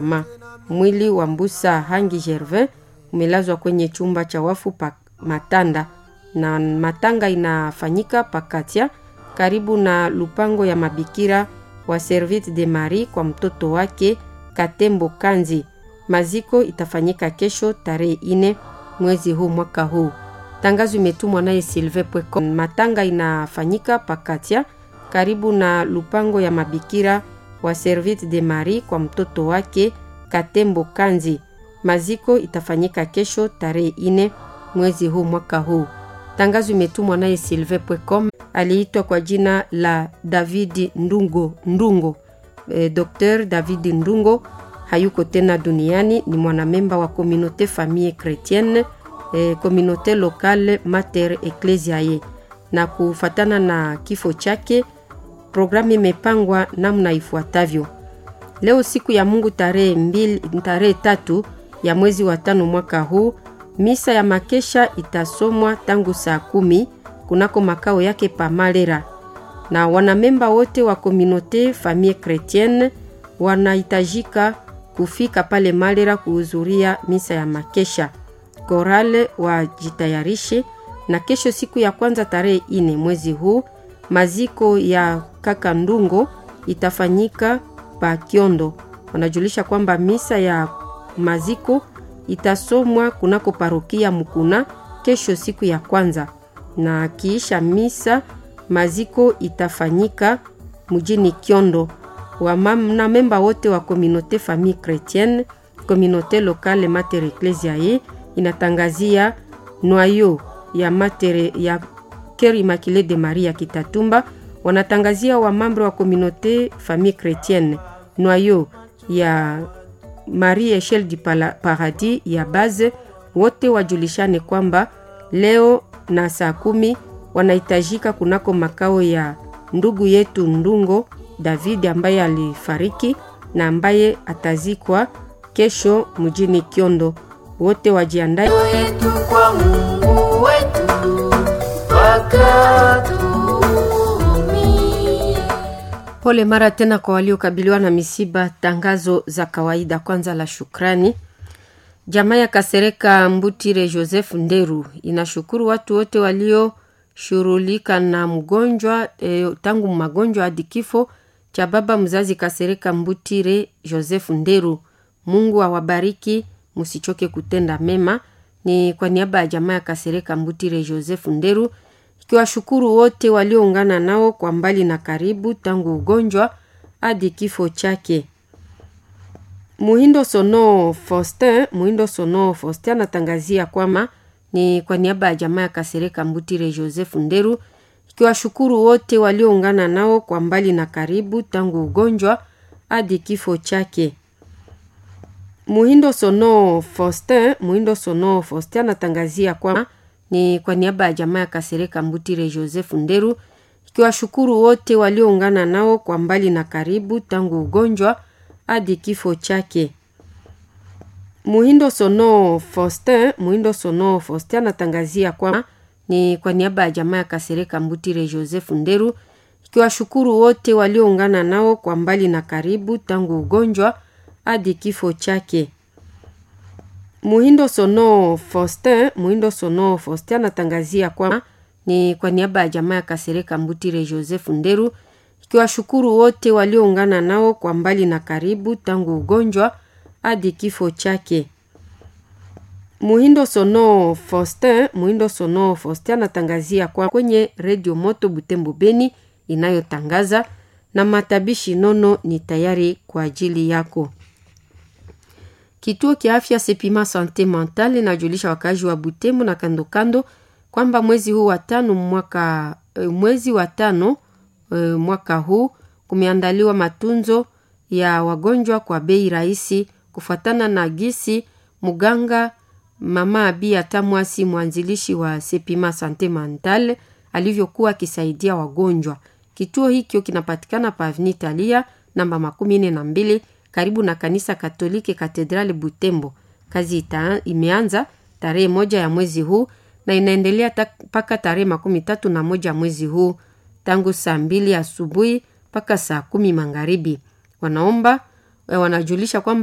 Ma, mwili wa Mbusa Hangi Gervin umelazwa kwenye chumba cha wafu pa Matanda na matanga inafanyika Pakatia karibu na lupango ya mabikira wa Servite de Marie kwa mtoto wake Katembo Kanzi. Maziko itafanyika kesho tarehe ine mwezi huu mwaka huu. Tangazo imetumwa naye Silve Pweko. Matanga inafanyika Pakatia karibu na lupango ya mabikira wa Servite de Marie kwa mtoto wake Katembo Kanzi. Maziko itafanyika kesho tarehe ine mwezi huu mwaka huu. Tangazo imetumwa naye Silve Pwecom. Aliitwa kwa jina la David Ndungo Ndungo. E, Dr David Ndungo hayuko tena duniani, ni mwanamemba wa Communauté Famille Chrétienne e, Communauté Locale Mater Ecclesiae. Na kufatana na kifo chake, programu imepangwa namna ifuatavyo: leo siku ya Mungu tarehe mbili tarehe tatu ya mwezi wa tano mwaka huu misa ya makesha itasomwa tangu saa kumi kunako makao yake pa Malera, na wanamemba wote wa Communauté Famille Chrétienne wanahitajika kufika pale Malera kuhudhuria misa ya makesha. Korale wajitayarishe, na kesho siku ya kwanza tarehe ine mwezi huu maziko ya kaka Ndungo itafanyika pa Kiondo. Wanajulisha kwamba misa ya maziko itasomwa kunako parokia Mukuna kesho siku ya kwanza, na kiisha misa maziko itafanyika mjini Kiondo. Wamamna memba wote wa Communauté Famille Chrétienne, Communauté Locale Mater Ecclesiae inatangazia noyo ya Mater ya Cœur Immaculé de Marie ya Kitatumba, wanatangazia wamambre wa Communauté Famille Chrétienne noyo ya Marie Echelle du Paradis ya base wote wajulishane kwamba leo na saa kumi wanahitajika kunako makao ya ndugu yetu Ndungo David ambaye alifariki na ambaye atazikwa kesho mjini Kiondo. Wote wajiandae wetu kwa Mungu wetu wakatumi. Pole mara tena kwa waliokabiliwa na misiba. Tangazo za kawaida. Kwanza la shukrani. Jamaa ya Kasereka Mbutire Joseph Nderu inashukuru watu wote walioshughulika na mgonjwa e, tangu magonjwa hadi kifo cha baba mzazi Kasereka Mbutire Joseph Nderu. Mungu awabariki, msichoke kutenda mema. Ni kwa niaba ya jamaa ya Kasereka Mbutire Joseph Nderu ikiwashukuru wote walioungana nao kwa mbali na karibu tangu ugonjwa hadi kifo chake. Muhindo Sono Faustin, Muhindo Sono Faustin anatangazia kwamba ni kwa niaba ya jamaa ya Kasereka Mbutire Joseph Nderu ikiwashukuru wote walioungana nao kwa mbali na karibu tangu ugonjwa hadi kifo chake. Muhindo Sono Faustin, Muhindo Sono Faustin anatangazia kwamba ni kwa niaba ya jamaa ya Kasereka Mbutire Joseph Nderu ikiwashukuru wote walioungana nao kwa mbali na karibu tangu ugonjwa hadi kifo chake. Muhindo Sono Faustin, Muhindo Sono Faustin anatangazia kwamba ni kwa niaba ya jamaa ya Kasereka Mbutire Joseph Nderu ikiwashukuru wote walioungana nao kwa mbali na karibu tangu ugonjwa hadi kifo chake. Muhindo Sono Faustin, Muhindo Sono Faustin anatangazia kwamba ni kwa niaba ya jamaa ya Kasereka Mbutire Joseph Nderu ikiwashukuru wote walioungana nao kwa mbali na karibu tangu ugonjwa hadi kifo chake. Muhindo Sono Faustin, Muhindo Sono Faustin anatangazia kwa kwenye redio Moto Butembo Beni inayotangaza na matabishi nono ni tayari kwa ajili yako. Kituo kia afya Sepima Sante Mental inajulisha wakazi wa Butembo na kando kando kwamba mwezi huu wa tano mwaka mwezi wa tano e, mwaka huu kumeandaliwa matunzo ya wagonjwa kwa bei rahisi kufuatana na gisi mganga mama Abia Tamwasi mwanzilishi wa Sepima Sante Mental alivyokuwa akisaidia wagonjwa. Kituo hikyo kinapatikana pa Avenue Italia namba makumi nne na mbili karibu na kanisa Katoliki Katedrali Butembo. Kazi ita, imeanza tarehe moja ya mwezi huu na inaendelea mpaka tarehe makumi tatu na moja mwezi huu tangu saa mbili asubuhi mpaka saa kumi magharibi. Wanaomba wanajulisha kwamba